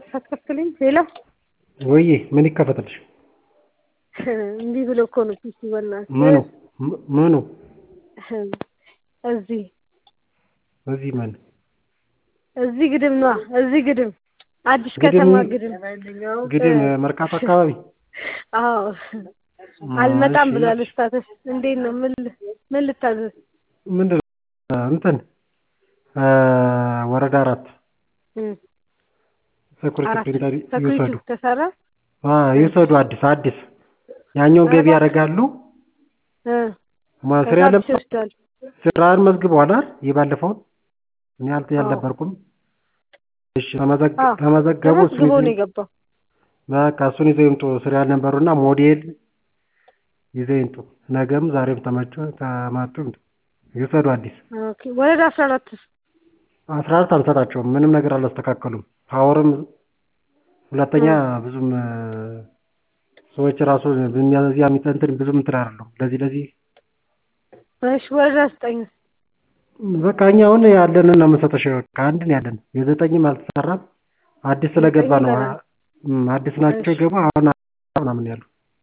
አትከፍትልኝ? ሌላ ወይዬ ምን ይከፈትልሽ? እምቢ ብሎ እኮ ነው ፒሲ በእናትህ ምኑ ምኑ እዚህ እዚህ ምን እዚህ ግድም ነዋ እዚህ ግድም አዲስ ግድም- ከተማ ግድም ግድም መርካቶ አካባቢ አዎ አልመጣም እሺ። ብሏል ስታተስ እንዴት ነው ምን ል- ምን ልታዘዝ ምንድን ነው እንትን እ ወረዳ አራት እም፣ ሴኩሪቲ አራት ፕሪንተር ሰክሪቲ ይውሰዱ ተሰራ አ ይውሰዱ አዲስ አዲስ ያኛውን ገቢ ያደርጋሉ እ ማስሪያ ከዛ ለ አዲስ ይወስዳል ስራን መዝግበዋል አይደል የባለፈውን እኔ አልተ ያልነበርኩም እሺ ተመዘግ አዎ። ተመዘገቡ እሱን ተመዝግቦ ነው ይዘው- የገባው በቃ እሱን ይዘው ይምጡ ስራ ያልነበሩና ሞዴል ይዘው ይምጡ ነገም ዛሬም ተመቹ ተማቱ ይምጡ ይውሰዱ አዲስ ኦኬ ወረዳ አስራ አራትስ አስራ አራት አንሰጣቸውም ምንም ነገር አላስተካከሉም ፓወርም ሁለተኛ ብዙም እ ሰዎች ራሱ በሚያዚያ የሚጠንትን ብዙም እንትን አይደለም ለዚህ ለዚህ እሺ ወረዳ ዘጠኝ በቃ እኛ አሁን ያለንን ነው የምንሰጠሽ ከአንድ ነው ያለን የዘጠኝም አልተሰራም አዲስ ስለገባ ነው ዘጠኝ ገና እም፣ አዲስ ናቸው እሺ። ገባ አሁን ምናምን ያሉ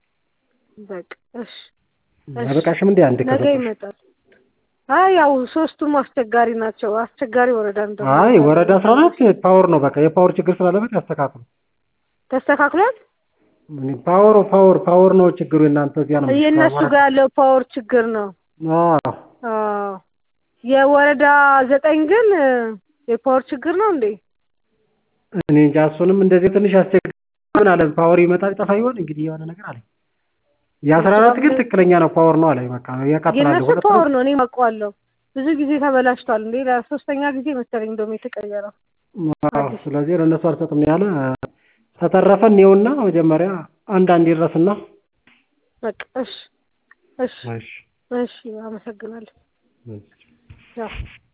በቃ እሺ እሺ። አይበቃሽም እንዴ አንድ ነገ ከሰጠሽ ይመጣል አይ ያው ሶስቱም አስቸጋሪ ናቸው አስቸጋሪ ወረዳ እንደሆነ አይ ወረዳ አስራ አራት ፓወር ነው በቃ የፓወር ችግር ስላለበት ያስተካክሉ ተስተካክሏል እኔ ፓወር ፓወር ፓወር ነው ችግሩ የእናንተ እዚያ ነው የእነሱ ጋር ያለው ፓወር ችግር ነው አዎ አዎ የወረዳ ዘጠኝ ግን እ፣ የፓወር ችግር ነው እንዴ እኔ እንጃ እሱንም እንደዚህ ትንሽ አስቸጋሪ ምን አለ ፓወር ይመጣል ይጠፋ ይሆን እንግዲህ የሆነ ነገር አለ የአስራ አራት ግን ትክክለኛ ነው ፓወር ነው አለ በቃ ያቃጥላል የእነሱ ሁለት ፓወር ነው እኔም አውቀዋለሁ ብዙ ጊዜ ተበላሽቷል እንዴ ለሶስተኛ ጊዜ መሰለኝ እንደውም የተቀየረው አዎ ስለዚህ ለእነሱ አልሰጥም ያለ ተተረፈ እኔውና መጀመሪያ አንዳንድ ይድረስና በቃ እሺ እሺ እሺ እሺ አመሰግናለሁ እሺ ያው